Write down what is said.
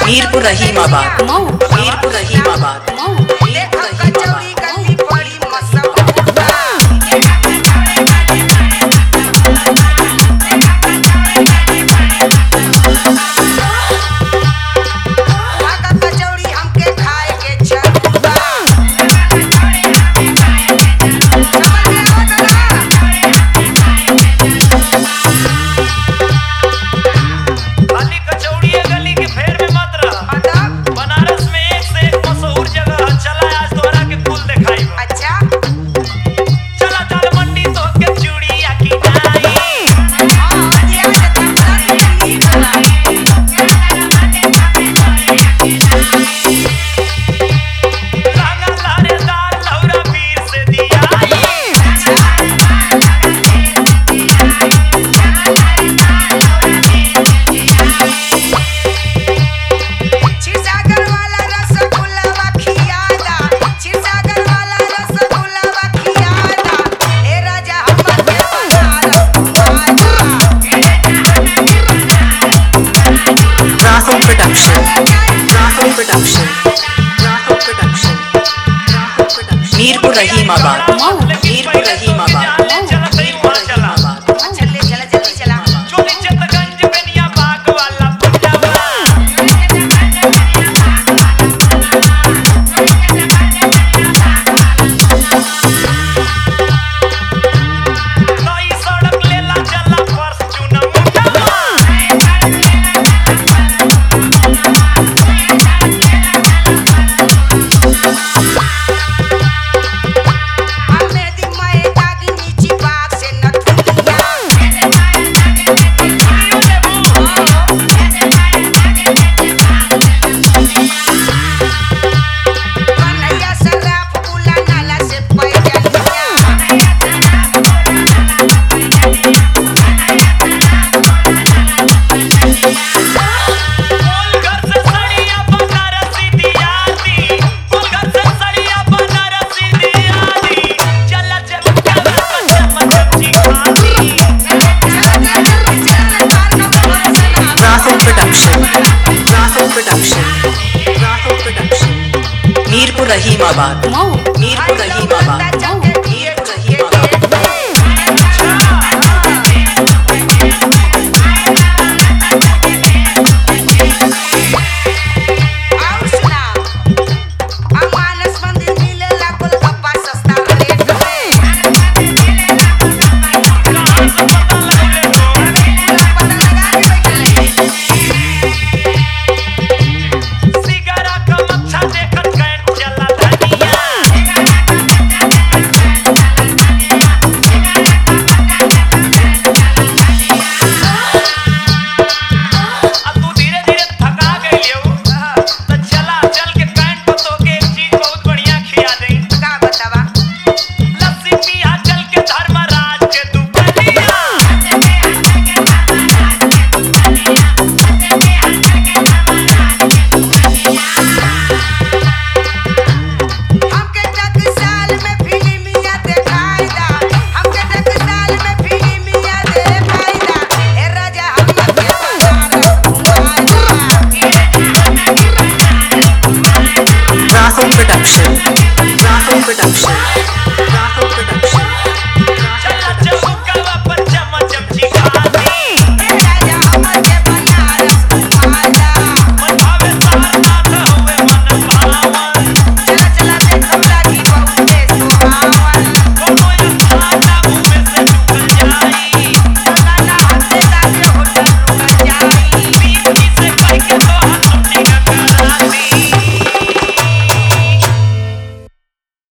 मीरपुर रहीमाबाद मऊ मीरपुर रहीमाबाद मऊ मीरपुर कचौड़ी रहीमाबाद गली बड़ी मशहूर का कचौड़ी हमके खाए के चलूबा समझ में आवत ना खाली कचौड़िए गली के फेर में मत रह मतलब बनारस में एक से एक मशहूर जगह है चला आज तोहरा के फूल दिखाई बा। अच्छा चला चल मंडी तो के चूड़िया की नाई हाँ आज आज तबला के ली बना रंगा लारेदार लौरा पीर से दिया क्षीरसागर वाला रसगुल्ला खियादा क्षीरसागर वाला रसगुल्ला खियादा हे राजा हमर के Banaras Rahul production Rahul production Rahul production Rahul production Mirpur Rahimabad Mau Mirpur Rahimabad चला सही वहाँ चला रहीमाबाद चले चला जल्दी चला चोली चितगंज बेनिया बाग वाला पंजाबा नई सड़क लेला चला फॉर्च्यूनर मुंडा हमें दी मैं दागी नीची बाग से नथुनिया कन्हैया सराफ बुला नाला से पैजनिया बोल घर से सड़िया बनारसी दिया दी बोल घर से सड़िया बनारसी दिया दी चला चल चल चमची खाती Rahul production Rahul production Rahul production Mirpur Rahimabad Mau Mirpur Rahimabad चौक